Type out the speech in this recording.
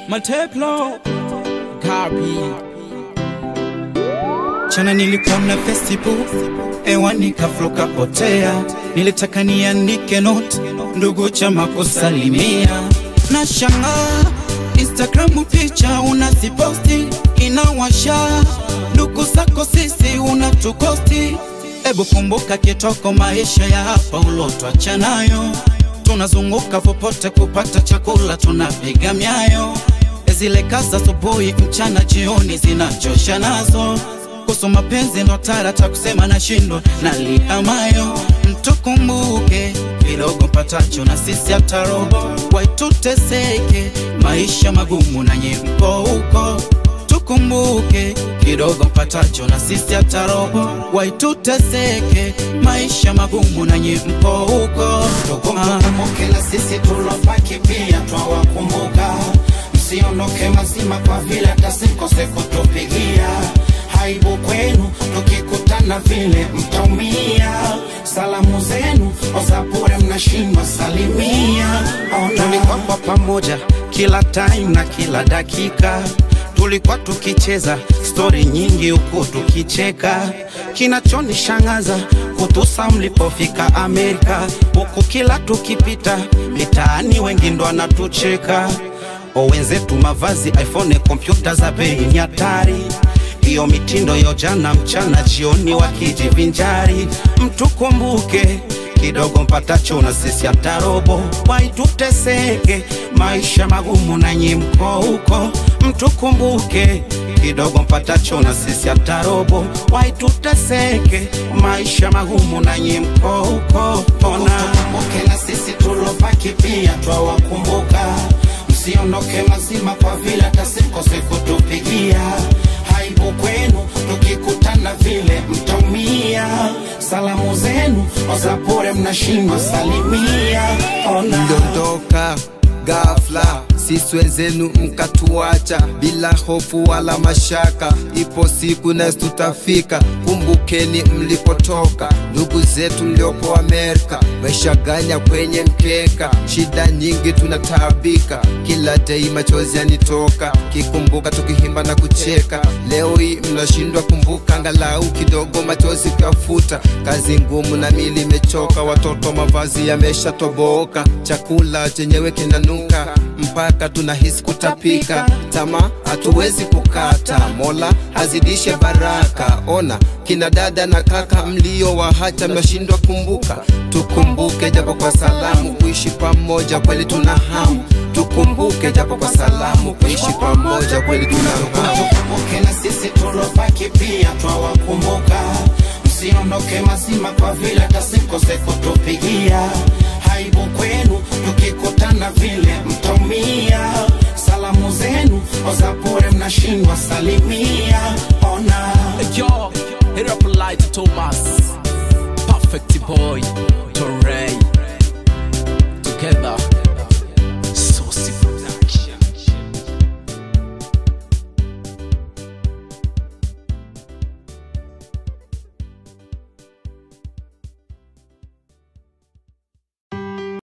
Mateplo Kapi Chana nilikuona Facebook ewa nikafloka potea, nilitaka niandike note ndugu chama kusalimia, na shangaa Instagram picha unaziposti inawasha, ndugu zako sisi unatukosti. Ebu kumbuka kitoko maisha ya hapa ulotwacha nayo, tunazunguka popote kupata chakula, tunapiga myayo zile kazi asubuhi, mchana, jioni zinachosha nazo kuhusu mapenzi ndo tarata kusema nashindwa nalia mayo mtukumbuke kidogo patacho na sisi hata robo waituteseke maisha magumu na nyimbo huko tukumbuke kidogo patacho na sisi hata robo waituteseke maisha magumu na nyimbo huko tukumbuke na sisi tulobaki pia twawakumbuka msiondoke mazima kwa vile tasikose kutupigia aibu kwenu, tukikutana vile mtaumia. Salamu zenu Ozapure mnashindwa salimia. Tulikuwa kwa pamoja kila time na kila dakika, tulikuwa tukicheza stori nyingi huku tukicheka. Kinachonishangaza kutusa mlipofika Amerika, huku kila tukipita mitaani wengi ndo anatucheka. O wenzetu mavazi iPhone, kompyuta za bei ni hatari hiyo mitindo yo jana mchana jioni wakijivinjari. Mtukumbuke kidogo mpatacho na sisi hata robo, waituteseke maisha magumu na nyimko huko. Mtukumbuke kidogo mpatacho na sisi hata robo, waituteseke maisha magumu na nyimko huko. Ona tukumbuke na sisi tulobaki pia twawakumbuka, msiondoke mazima kwa vile tasikose kutupigia aibu kwenu, tukikutana vile mtaumia. Salamu zenu Ozapure mnashindwa salimia. Ona mliondoka ghafla, sisi wenzenu mkatuacha bila hofu wala mashaka. Ipo siku nasi tutafika, kumbukeni mlipotoka. Ndugu zetu mliopo Amerika, maishaganya kwenye mkeka, shida nyingi tunataabika, kila dei machozi yanitoka, kikumbuka tukihimba na kucheka. Leo hii mnashindwa kumbuka, angalau kidogo machozi kuyafuta. Kazi ngumu na mili imechoka, watoto mavazi yameshatoboka, chakula chenyewe kinanuka mpaka tunahisi kutapika. Tamaa hatuwezi kukata, Mola azidishe baraka. Ona kina dada na kaka mlio wahacha, mnashindwa kumbuka. Tukumbuke japo kwa salamu, kuishi pamoja kweli tuna hamu. Tukumbuke japo kwa salamu, kuishi pamoja kweli tuna hamu. tukumbuke na sisi tulobaki pia twawakumbuka, msiondoke mazima kwa vile tasikose kutupigia. Aibu kwenu, tukikutana vile mtaumia. Salamu zenu Ozapure mnashindwa salimia. Ona Yo, hit up light Thomas Perfect boy Torrey Together